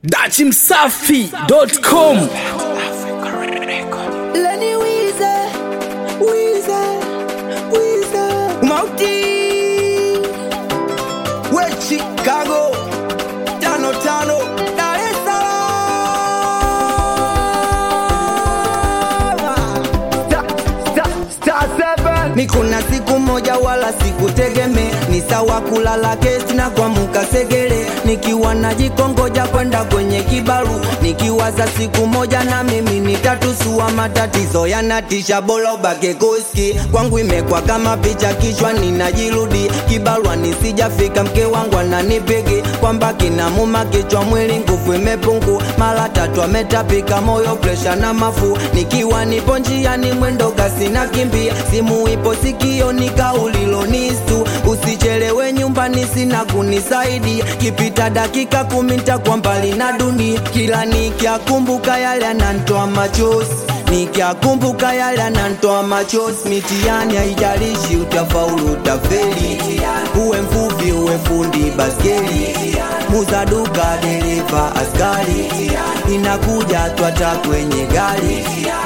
dachimsafi.com Lenny Weezer, Weezer, Weezer. Mauti. We Chicago. Tano tano. Dar es Salaam. Star, star, star seven. Ni kuna siku moja wala sikutegeme, ni sawa kulala kesi na kuamka segere, nikiwa najikongoja kwenda kwenye kibaru, nikiwaza siku moja na mimi nitatusua matatizo yanatisha, bora ubake kuski kwangu imekwa kama picha kichwani, najirudi kibarua nisijafika, mke wangu ananipigi kwamba kinamuma kichwa, mwili nguvu imepungu, mara tatu ametapika, moyo presha na mafu, nikiwa nipo njiani mwendo kasi na kimbia, simu ipo sikioni, kaulilo nistu, usichelewe nyumbani, sina kunisaidia, kipita dakika kumi nitakuwa mbali na dunia, kila nikiakumbuka yale anantoa machozi nikiakumbuka yale anantoa machozi, mitihani haijalishi utafaulu utafeli, uwe mvuvi uwe fundi baskeli, muza duka dereva askari, inakuja twata kwenye gari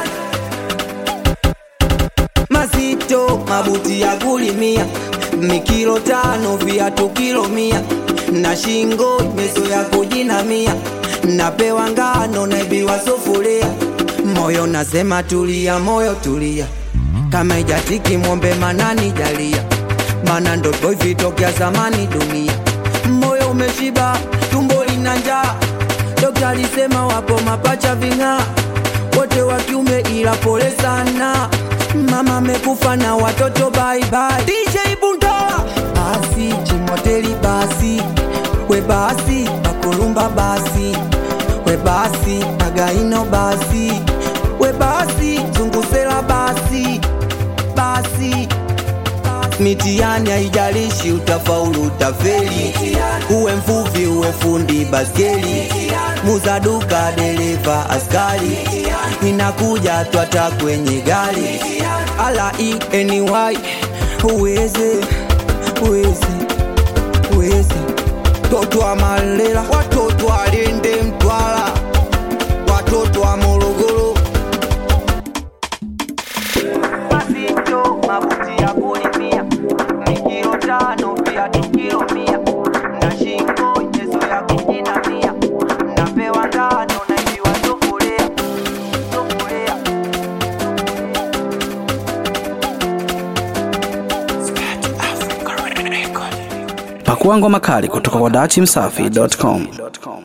mazito mabuti ya kulimia mikilo tano viatu kilo mia na shingo meso ya kujinamia napewa ngano naibiwa sufuria moyo nasema tulia moyo tulia kama ijatiki mwombe manani jalia mana ndoto vitokea zamani dunia moyo umeshiba tumbo lina njaa dokta alisema wapo mapacha ving'aa wote wa kiume ila pole sana mama amekufa na watoto baibai DJ Bunda basi chimoteli basi we basi bakulumba basi we basi againo basi we basi zungusela basi basi mitihani haijalishi utafaulu utafeli uwe mvuvi uwe fundi baskeli muza duka dereva askari inakuja twata kwenye gari ala eny uweze uweze uweze toto wa malela watoto wa lende mtwala watoto wa morogoro mazito mabuti ya kulimia mikilo tano viatu kilo mia na shingo nyezo ya kujinamia napewa ngano naibiwa sufuria sufuria pakua ngoma kali kutoka kwa dachimsafi.com